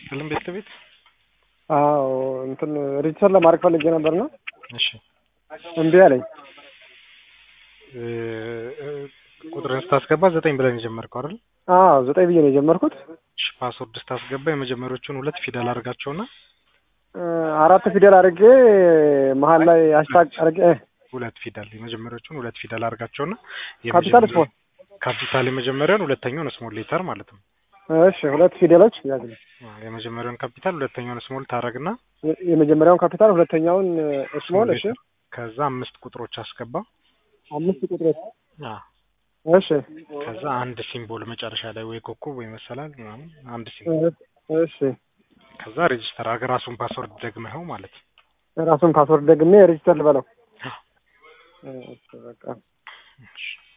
ይስጥልን ቤት ለቤት አዎ እንትን ሬጅስተር ለማድረግ ፈልጌ ነበርና እሺ እምቢ አለኝ። እ እ ቁጥርን ስታስገባ ዘጠኝ ብለን የጀመርከው አይደል? አዎ ዘጠኝ ብዬ ነው የጀመርኩት። እሺ ፓስወርድ ስታስገባ የመጀመሪያዎቹን ሁለት ፊደል አድርጋቸውና እ አራት ፊደል አድርጌ መሀል ላይ ሃሽታግ አድርጌ እ ሁለት ፊደል የመጀመሪያዎቹን ሁለት ፊደል አድርጋቸውና ካፒታል ስሞል ካፒታል የመጀመሪያውን ሁለተኛውን ስሞል ሌተር ማለት ነው። እሺ ሁለት ፊደሎች ያዝልኝ። አዎ፣ የመጀመሪያውን ካፒታል ሁለተኛውን ስሞል ታረግና የ- የመጀመሪያውን ካፒታል ሁለተኛውን ስሞል። እሺ ከዛ አምስት ቁጥሮች አስገባ። አምስት ቁጥሮች። አዎ እሺ ከዛ አንድ ሲምቦል መጨረሻ ላይ ወይ ኮከብ ወይ መሰላል ምናምን አንድ ሲምቦል እ- እሺ ከዛ ሬጅስተር አድርገህ ራሱን ፓስወርድ ደግመኸው ማለት ነው። ራሱን ፓስወርድ ደግሜ ሬጅስተር ልበለው። አዎ። እሺ በቃ እሺ